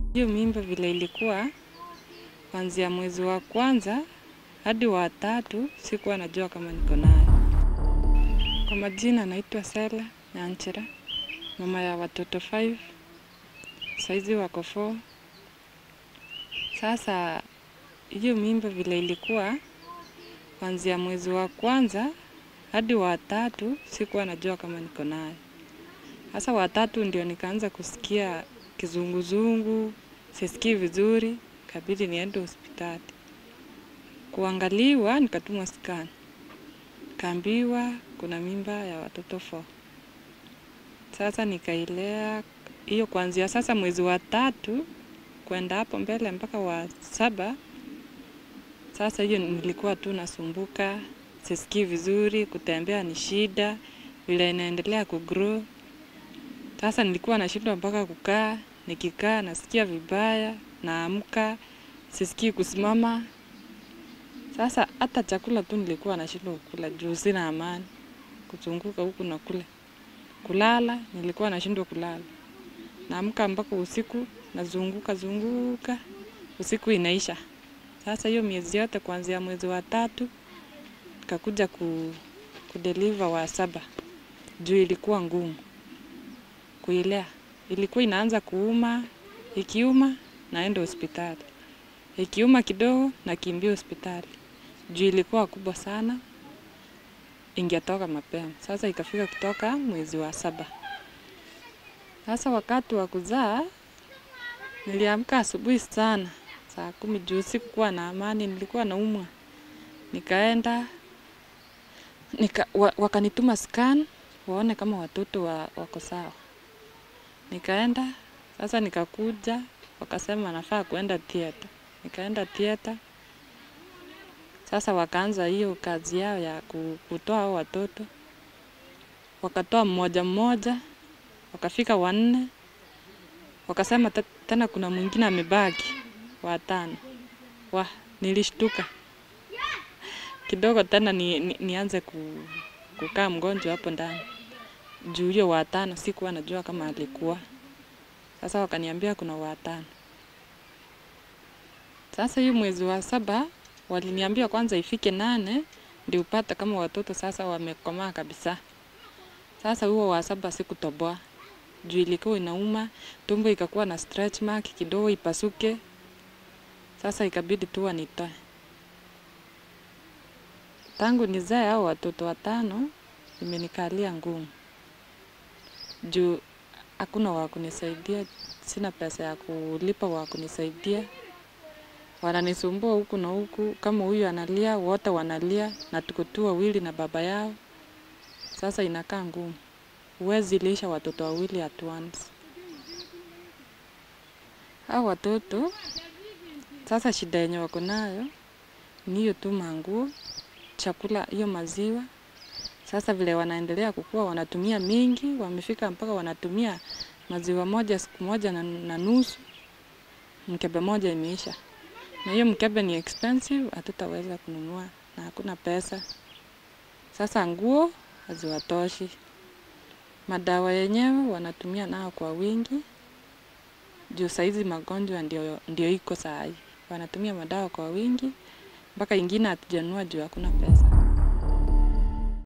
Hiyo mimba vile ilikuwa kuanzia mwezi wa kwanza hadi wa tatu, sikuwa najua kama niko nayo. Kwa majina naitwa Sela Nyanchera, mama ya watoto 5 saizi wako 4. Sasa hiyo mimba vile ilikuwa kuanzia mwezi wa kwanza hadi wa tatu, sikuwa najua kama niko nayo. Sasa wa tatu ndio nikaanza kusikia kizunguzungu, sisikii vizuri, kabidi niende hospitali kuangaliwa, nikatumwa scan, kaambiwa kuna mimba ya watoto 4. Sasa nikailea hiyo kuanzia sasa mwezi wa tatu kwenda hapo mbele mpaka wa saba. Sasa hiyo nilikuwa tu nasumbuka, sisikii vizuri, kutembea ni shida, vile inaendelea kugrow. Sasa nilikuwa nashindwa mpaka kukaa, nikikaa nasikia vibaya, naamka, sisikii kusimama. Sasa hata chakula tu nilikuwa nashindwa kukula juu sina amani, kuzunguka huku na kule. Kulala nilikuwa nashindwa kulala, naamka mpaka usiku, nazunguka zunguka, usiku inaisha. Sasa hiyo miezi yote kuanzia mwezi wa tatu nikakuja ku, kudeliver wa saba, juu ilikuwa ngumu kuilea. Ilikuwa inaanza kuuma, ikiuma naenda hospitali, ikiuma kidogo nakimbia hospitali juu ilikuwa kubwa sana, ingetoka mapema. Sasa ikafika kutoka mwezi wa saba. Sasa wakati wa kuzaa niliamka asubuhi sana saa kumi juu sikukuwa na amani, nilikuwa naumwa. Nikaenda nika, wa, wakanituma scan waone kama watoto wa, wako sawa. Nikaenda sasa, nikakuja wakasema nafaa kuenda theater. Nikaenda theater. Sasa wakaanza hiyo kazi yao ya ku- kutoa hao watoto, wakatoa mmoja mmoja, wakafika wanne, wakasema te- tena kuna mwingine amebaki watano. Wa, nilishtuka kidogo tena ni, ni, nianze ku, kukaa mgonjwa hapo ndani juu hiyo watano sikuwa najua kama alikuwa. Sasa wakaniambia kuna watano. Sasa hiyo mwezi wa saba waliniambia kwanza ifike nane ndio upate kama watoto sasa wamekomaa kabisa. Sasa huo wa saba sikutoboa juu ilikuwa inauma, tumbo ikakuwa na stretch mark kidogo ipasuke. Sasa ikabidi tu wanitoe. Tangu nizae hao watoto watano imenikalia ngumu juu hakuna wa kunisaidia, sina pesa ya kulipa wa kunisaidia. Wananisumbua huku na huku, kama huyu analia, wote wanalia, na tuko tu wawili na baba yao. Sasa inakaa ngumu, huwezi lisha watoto wawili at once. Hao watoto sasa, shida yenye wako nayo ni hiyo tu manguo, chakula, hiyo maziwa. Sasa vile wanaendelea kukua, wanatumia mingi, wamefika mpaka wanatumia maziwa moja siku moja na, na nusu, mkebe moja imeisha, na hiyo mkebe ni expensive, hatutaweza kununua na hakuna pesa. Sasa nguo haziwatoshi, madawa yenyewe wanatumia nao kwa wingi, juu saizi magonjwa ndio, ndio iko saa hii, wanatumia madawa kwa wingi, mpaka ingine hatujanunua juu hakuna pesa.